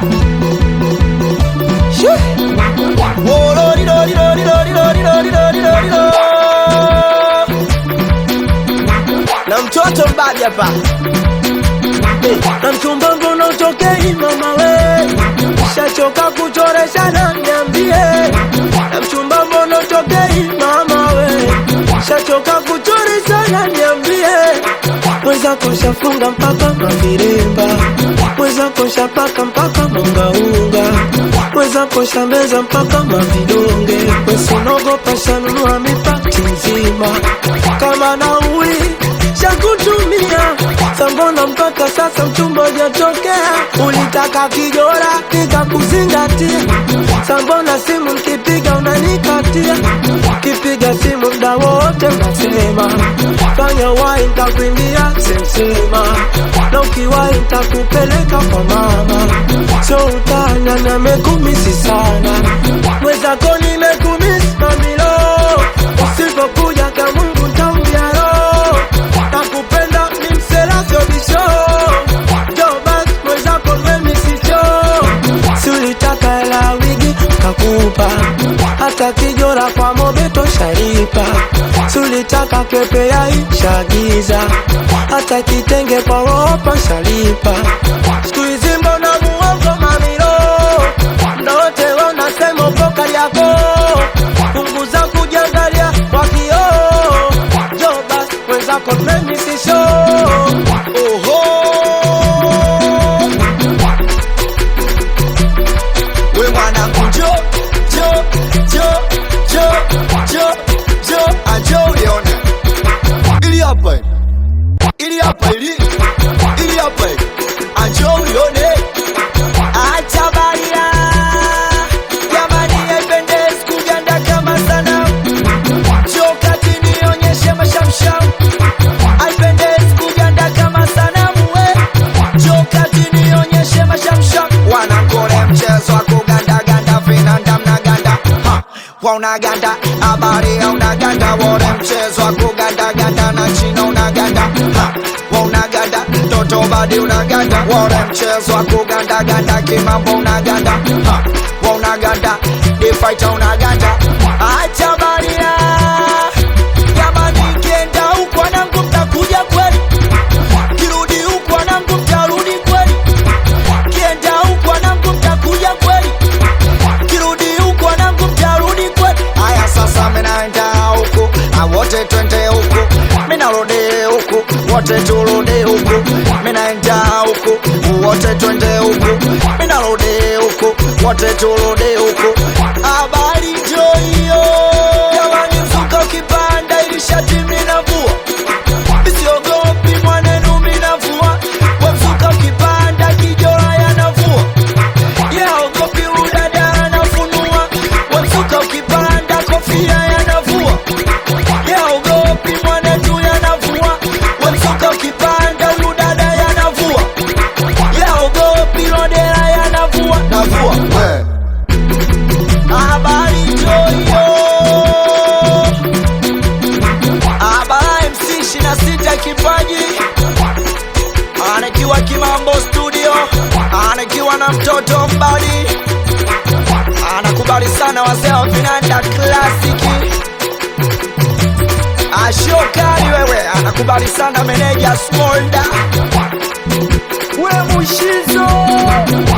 na mtoto mbadi hapa Eh, na mchumba mbona utokei mama we shachoka kuchoresha na niambie na mchumba mbona utokei mama we shachoka kuchoresha na niambie mwenzako shafunga mpaka maviremba mwenzako shapaka mpaka mangaunga mwenzako shameza mpaka mavidonge wesinogopa shanunua mipati nzima kama nauli shakutumia sambona mpaka sasa mchumba ujatokea ulitaka kijora nikakuzingatia sambona simu nkipiga unanikatia kipiga simu mda wote unasema fanya wai ntakuimbia sensema na ukiwai ntakupeleka kwa mama so utanya namekumisi sana mwezako nimekumisi mamilo usipokuja kamungu ntaumbiaro nakupenda ni mselasobisho jobas mwezako memisicho si ulitaka hela wigi kakupa hata kijora kwa mobeto sharipa si ulitaka kepe ya ishagiza hata kitenge kwa ropa shalipa siku hizi mbona muongo mamilo ndote wanasema uko kariako punguza kujangalia kwa kioo jobas mwenzako memisisho oho we mwanangu jo jo jo jo jo jo ajo ulione ili hapa ili hapa ili ili hapa ajo ulione acha baria jamani haipendezi kuganda kama sana jo kati nionyeshe mashamsham haipendezi kuganda kama sanamu we jo kati nionyeshe mashamsham wanakole mchezo wa kugandaganda vinanda mnaganda Ha, wa unaganda habari ya unaganda wone mchezo wa kugandaganda na china unaganda Ha, wa unaganda mtoto badi unaganda wone mchezo wa kugandaganda kimambo unaganda Ha, wa unaganda difaita unaganda acha baria jamani kienda huku wanangu mtakuja kweli kirudi huku wanangu mtarudi kweli kienda huku wanangu mtakuja kweli kirudi huku wanangu mtarudi kweli haya sasa minaenda huku awote twende huku minarudi huku wote turudi huku minaenda huku wote twende huku minarudi huku wote turudi huku habari jo hiyo jamani mzuka ukipanda ili shati minavua Usiogopi mwanenu minavua Wamsuka ukipanda kijora yanavua Yaogopi udada anafunua Wamsuka ukipanda kofia yanavua Yaogopi mwanetu yanavua Wamsuka ukipanda udada yanavua Yaogopi lodera yanavua Navua we Habari joyo Abara MC 26 kipaji anakiwa Kimambo studio, anakiwa na mtoto mbali, anakubali sana wazee wa vinanda klasiki. Ashokali wewe, anakubali sana meneja Smolda, we Mushizo